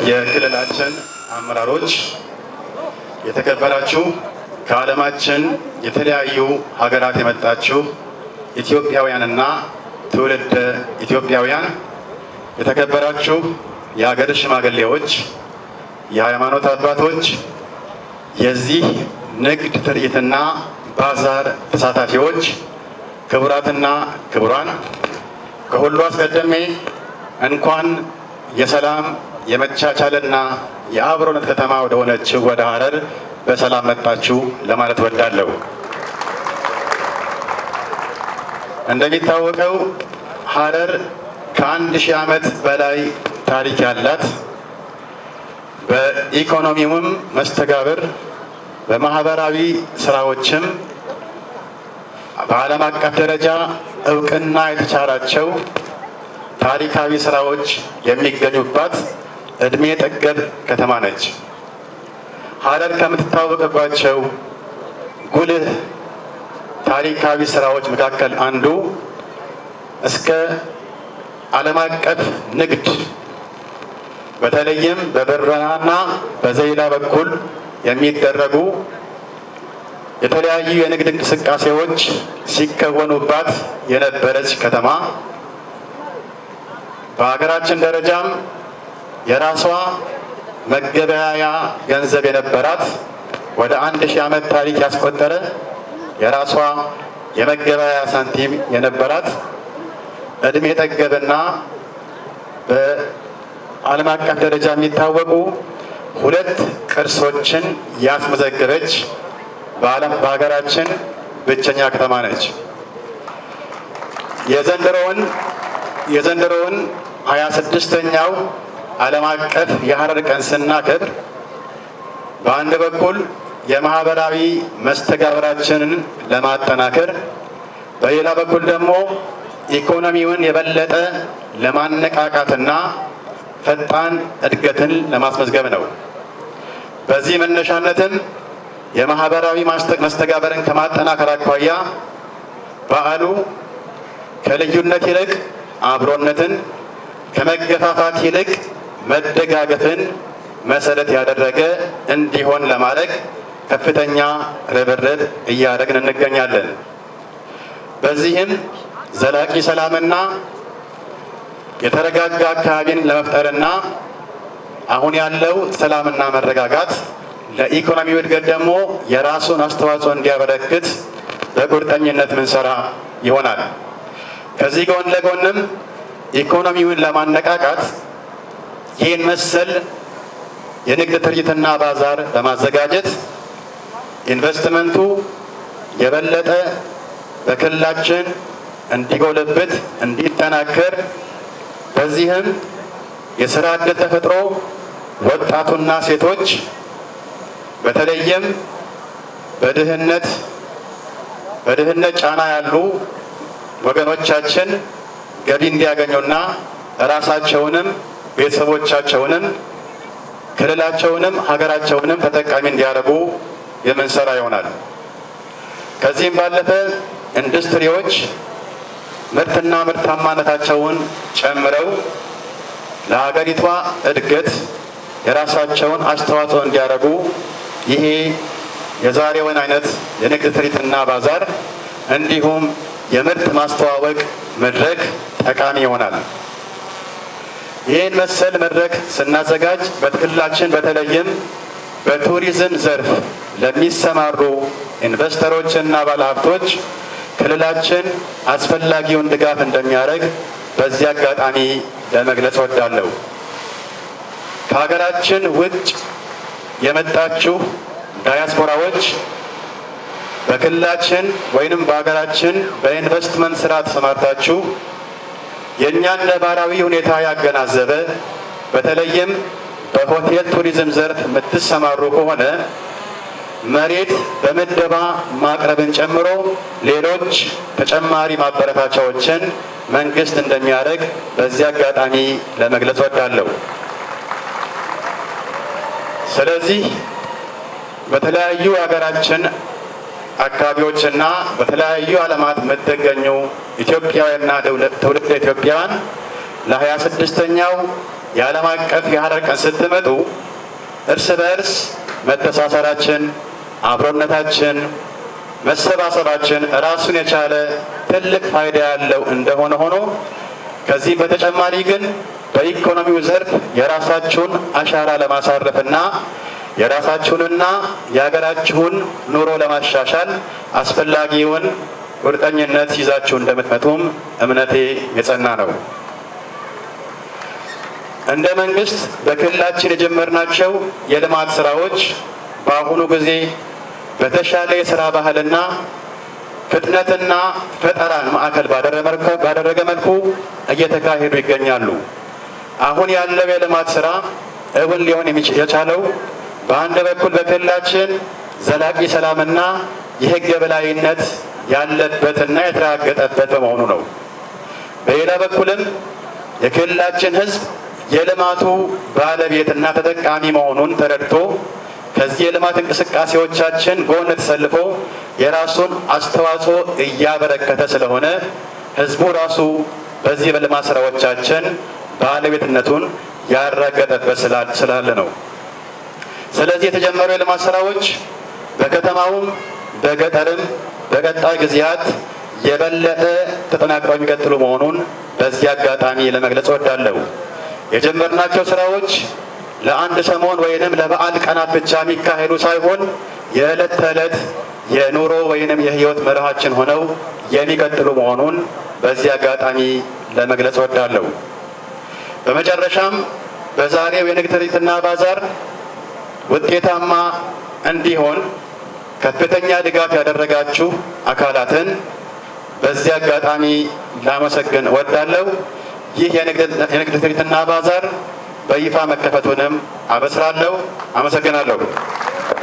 የክልላችን አመራሮች፣ የተከበራችሁ ከዓለማችን የተለያዩ ሀገራት የመጣችሁ ኢትዮጵያውያንና ትውልደ ኢትዮጵያውያን፣ የተከበራችሁ የሀገር ሽማግሌዎች፣ የሃይማኖት አባቶች፣ የዚህ ንግድ ትርኢትና ባዛር ተሳታፊዎች፣ ክቡራትና ክቡራን፣ ከሁሉ አስቀድሜ እንኳን የሰላም የመቻቻልና የአብሮነት ከተማ ወደ ሆነችው ወደ ሀረር በሰላም መጣችሁ ለማለት ወዳለሁ። እንደሚታወቀው ሀረር ከአንድ ሺህ ዓመት በላይ ታሪክ ያላት በኢኮኖሚውም መስተጋብር በማህበራዊ ስራዎችም በዓለም አቀፍ ደረጃ እውቅና የተቻላቸው ታሪካዊ ስራዎች የሚገኙባት እድሜ ጠገብ ከተማ ነች። ሀረር ከምትታወቅባቸው ጉልህ ታሪካዊ ስራዎች መካከል አንዱ እስከ ዓለም አቀፍ ንግድ በተለይም በበረራና በዘይላ በኩል የሚደረጉ የተለያዩ የንግድ እንቅስቃሴዎች ሲከወኑባት የነበረች ከተማ በሀገራችን ደረጃም የራሷ መገበያያ ገንዘብ የነበራት ወደ አንድ ሺህ ዓመት ታሪክ ያስቆጠረ የራሷ የመገበያያ ሳንቲም የነበራት እድሜ ጠገብና በዓለም አቀፍ ደረጃ የሚታወቁ ሁለት ቅርሶችን ያስመዘገበች በዓለም በሀገራችን ብቸኛ ከተማ ነች። የዘንድሮውን የዘንድሮውን ሀያ ስድስተኛው ዓለም አቀፍ የሀረር ቀን ስናከብር በአንድ በኩል የማህበራዊ መስተጋብራችንን ለማጠናከር በሌላ በኩል ደግሞ ኢኮኖሚውን የበለጠ ለማነቃቃትና ፈጣን እድገትን ለማስመዝገብ ነው። በዚህ መነሻነትም የማህበራዊ መስተጋበርን ከማጠናከር አኳያ በዓሉ ከልዩነት ይልቅ አብሮነትን ከመገፋፋት ይልቅ መደጋገፍን መሰረት ያደረገ እንዲሆን ለማድረግ ከፍተኛ ርብርብ እያደረግን እንገኛለን። በዚህም ዘላቂ ሰላምና የተረጋጋ አካባቢን ለመፍጠርና አሁን ያለው ሰላምና መረጋጋት ለኢኮኖሚው እድገት ደግሞ የራሱን አስተዋጽኦ እንዲያበረክት በቁርጠኝነት ምንሰራ ይሆናል። ከዚህ ጎን ለጎንም ኢኮኖሚውን ለማነቃቃት ይህን መሰል የንግድ ትርኢትና ባዛር በማዘጋጀት ኢንቨስትመንቱ የበለጠ በክልላችን እንዲጎለብት፣ እንዲጠናከር በዚህም የስራ ዕድል ተፈጥሮ ወጣቱና ሴቶች በተለይም በድህነት በድህነት ጫና ያሉ ወገኖቻችን ገቢ እንዲያገኙና ራሳቸውንም ቤተሰቦቻቸውንም ክልላቸውንም ሀገራቸውንም ተጠቃሚ እንዲያደርጉ የምንሰራ ይሆናል። ከዚህም ባለፈ ኢንዱስትሪዎች ምርትና ምርታማነታቸውን ጨምረው ለሀገሪቷ እድገት የራሳቸውን አስተዋጽኦ እንዲያደርጉ ይሄ የዛሬውን አይነት የንግድ ትርኢትና ባዛር እንዲሁም የምርት ማስተዋወቅ መድረክ ጠቃሚ ይሆናል። ይህን መሰል መድረክ ስናዘጋጅ በክልላችን በተለይም በቱሪዝም ዘርፍ ለሚሰማሩ ኢንቨስተሮችና ባለሀብቶች ክልላችን አስፈላጊውን ድጋፍ እንደሚያደርግ በዚህ አጋጣሚ ለመግለጽ ወዳለሁ። ከሀገራችን ውጭ የመጣችሁ ዳያስፖራዎች በክልላችን ወይንም በሀገራችን በኢንቨስትመንት ስራ ተሰማርታችሁ የእኛን ነባራዊ ሁኔታ ያገናዘበ በተለይም በሆቴል ቱሪዝም ዘርፍ የምትሰማሩ ከሆነ መሬት በምደባ ማቅረብን ጨምሮ ሌሎች ተጨማሪ ማበረታቻዎችን መንግስት እንደሚያደርግ በዚህ አጋጣሚ ለመግለጽ ወዳለሁ። ስለዚህ በተለያዩ ሀገራችን አካባቢዎችና በተለያዩ ዓለማት የምትገኙ ኢትዮጵያውያንና ትውልደ ኢትዮጵያውያን ለሀያ ስድስተኛው የዓለም አቀፍ የሀረር ቀን ስትመጡ እርስ በእርስ መተሳሰራችን፣ አብሮነታችን፣ መሰባሰባችን ራሱን የቻለ ትልቅ ፋይዳ ያለው እንደሆነ ሆኖ ከዚህ በተጨማሪ ግን በኢኮኖሚው ዘርፍ የራሳችሁን አሻራ ለማሳረፍና የራሳችሁንና የሀገራችሁን ኑሮ ለማሻሻል አስፈላጊውን ቁርጠኝነት ይዛችሁ እንደምትመጡም እምነቴ የጸና ነው። እንደ መንግስት በክልላችን የጀመርናቸው የልማት ስራዎች በአሁኑ ጊዜ በተሻለ የስራ ባህልና ፍጥነትና ፈጠራን ማዕከል ባደረገ መልኩ እየተካሄዱ ይገኛሉ። አሁን ያለው የልማት ስራ እውን ሊሆን የቻለው በአንድ በኩል በክልላችን ዘላቂ ሰላምና የሕግ የበላይነት ያለበትና የተረጋገጠበት በመሆኑ ነው። በሌላ በኩልም የክልላችን ሕዝብ የልማቱ ባለቤትና ተጠቃሚ መሆኑን ተረድቶ ከዚህ የልማት እንቅስቃሴዎቻችን ጎን ተሰልፎ የራሱን አስተዋጽኦ እያበረከተ ስለሆነ ሕዝቡ ራሱ በዚህ በልማት ስራዎቻችን ባለቤትነቱን ያረጋገጠበት ስላለ ነው። ስለዚህ የተጀመሩ የልማት ስራዎች በከተማውም በገጠርም በቀጣይ ጊዜያት የበለጠ ተጠናክረው የሚቀጥሉ መሆኑን በዚህ አጋጣሚ ለመግለጽ እወዳለሁ። የጀመርናቸው ስራዎች ለአንድ ሰሞን ወይንም ለበዓል ቀናት ብቻ የሚካሄዱ ሳይሆን የዕለት ተዕለት የኑሮ ወይንም የህይወት መርሃችን ሆነው የሚቀጥሉ መሆኑን በዚህ አጋጣሚ ለመግለጽ እወዳለሁ። በመጨረሻም በዛሬው የንግድ ትርኢትና ባዛር ውጤታማ እንዲሆን ከፍተኛ ድጋፍ ያደረጋችሁ አካላትን በዚህ አጋጣሚ ላመሰግን እወዳለሁ። ይህ የንግድ ትርኢትና ባዛር በይፋ መከፈቱንም አበስራለሁ። አመሰግናለሁ።